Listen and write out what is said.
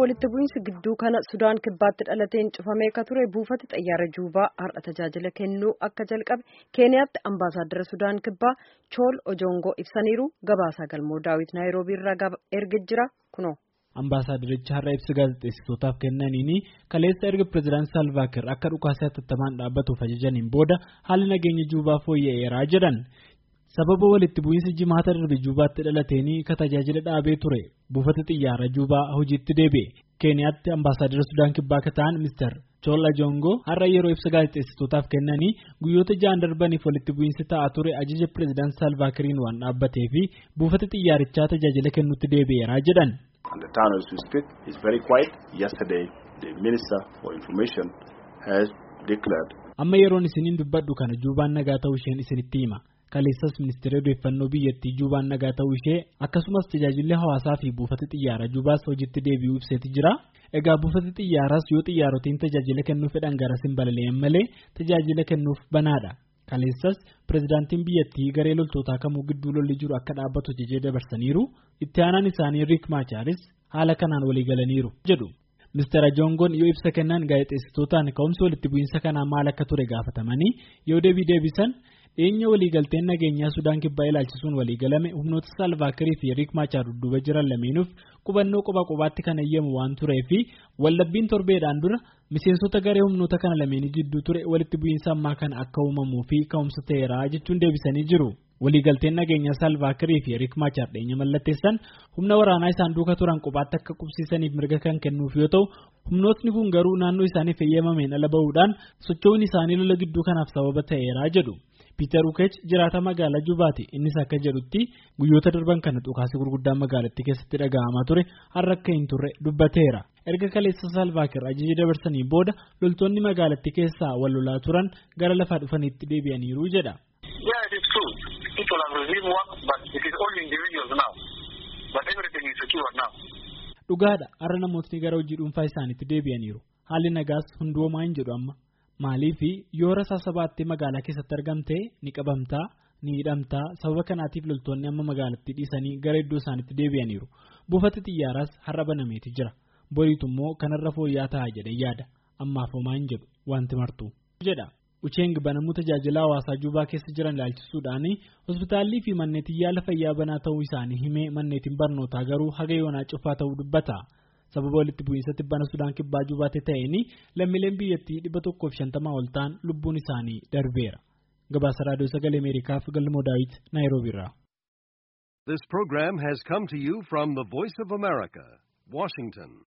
walitti bu'iinsi gidduu kana Sudaan kibbaatti dhalateen cufamee akka ture buufata xayyaara Juubaa har'a tajaajila kennuu akka jalqabe Keeniyaatti ambaasaaddara Sudaan kibbaa Chool Ojongoo ibsaniiru gabaasaa galmoo daawit Naayiroobii irraa erga jira kunoo. Ambaasaaddarichi har'a ibsa gaazexeessitootaaf kennaniini kaleessa erga pireezidaant Saalvaakir akka dhukaasa hatattamaan dhaabbatuuf ajajaniin booda haalli nageenya Juubaa fooyya'eeraa jedhan. sababa walitti bu'iinsi jimaata darbe juubaatti dhalateenii ka tajaajila dhaabee ture buufata xiyyaara juubaa hojiitti deebi'e keeniyaatti ambaasaaddara sudaan kibbaa akka ta'an mister choolla jongoo har'a yeroo ibsa gaazexeessitootaaf kennanii guyyoota ja'an darbaniif walitti bu'iinsi ta'aa ture ajaja pireezidaant saalvaakiriin waan dhaabbatee fi buufata xiyyaarichaa tajaajila kennuutti deebi'eeraa jedhan. And the town as we speak is very quiet. Yesterday, the Minister for Information has declared. Amma yeroon isiniin dubbadhu kana juubaan nagaa ta'uu isheen isinitti hima. Kaleessas ministeera odeeffannoo biyyattii juubaan nagaa ta'uu ishee akkasumas tajaajilli hawaasaa fi buufata xiyyaara juubaas hojiitti deebi'uu ibseeti jira. Egaa buufata xiyyaaraas yoo xiyyaarootiin tajaajila kennuu fedhan garas hin balali'an malee tajaajila kennuuf banaadha. Kaleessas pireezidaantiin biyyattii garee loltootaa kamuu gidduu lolli jiru akka dhaabbatu jajee dabarsaniiru itti aanaan isaanii Riik Maachaaris haala kanaan walii galaniiru jedhu. Mr. Ajongoon yoo ibsa kennan gaazexeessitootaan ka'umsi walitti bu'iinsa kanaa maal akka ture gaafatamanii yoo deebii deebisan dhiyeenya waliigalteen nageenyaa Sudaan kibbaa ilaalchisuun waliigalame humnoota Saalvaakirii fi Riik Maachaar dudduuba jiran lameenuuf qubannoo qoba qobaatti kan eeyyamu waan turee fi wallabbiin torbeedhaan dura miseensota garee humnoota kana lameenii jidduu ture walitti bu'iinsa ammaa kana akka uumamuu fi ka'umsa ta'eera jechuun deebisanii jiru. Waliigalteen nageenyaa Saalvaakirii fi Riik Maachaar dhiyeenya mallatteessan humna waraanaa isaan duuka turan qobaatti akka qubsiisaniif mirga kan kennuuf yoo ta'u humnootni kun garuu naannoo isaaniif eeyyamameen ala bahuudhaan socho'uun isaanii lola gidduu kanaaf sababa ta'eera jedhu. Piiter Ukeech jiraata magaalaa Jubaati innis akka jedhutti guyyoota darban kana dhukaasa gurguddaan magaalattii keessatti dhaga'amaa ture har'a akka hin turre dubbateera. Erga kaleessa Saalvaakir ajajii dabarsanii booda loltoonni magaalattii keessaa wal lolaa turan gara lafaa dhufaniitti deebi'aniiru jedha. Dhugaadha har'a namootni gara hojii dhuunfaa isaaniitti deebi'aniiru haalli nagaas hundoomaa hin jedhu amma. Maaliif yoo rasaasa baattee magaalaa keessatti argamte ni qabamtaa ni hidhamtaa sababa kanaatiif loltoonni amma magaalattii dhiisanii gara iddoo isaaniitti deebi'aniiru buufata xiyyaaraas har'a banameeti jira boriitu immoo kanarra fooyya'aa ta'a jedhee yaada ammaaf homaa hin jedhu wanti martuu jedha Ucheen banamuu tajaajila hawaasaa Juubaa keessa jiran ilaalchisuudhaan hospitaallii fi manneetiin yaala fayyaa banaa ta'uu isaanii himee manneetiin barnootaa garuu haga yoonaa cufaa ta'uu dubbata. sababa walitti bu'iinsatti bana sudaan kibbaa jubaate ta'een lammiileen biyyattii dhibba tokkoof shantamaa ol ta'an lubbuun isaanii darbeera gabaasa raadiyoo sagalee ameerikaaf galmoo daawit naayiroobiirraa. This program has come to you from the Voice of America, Washington.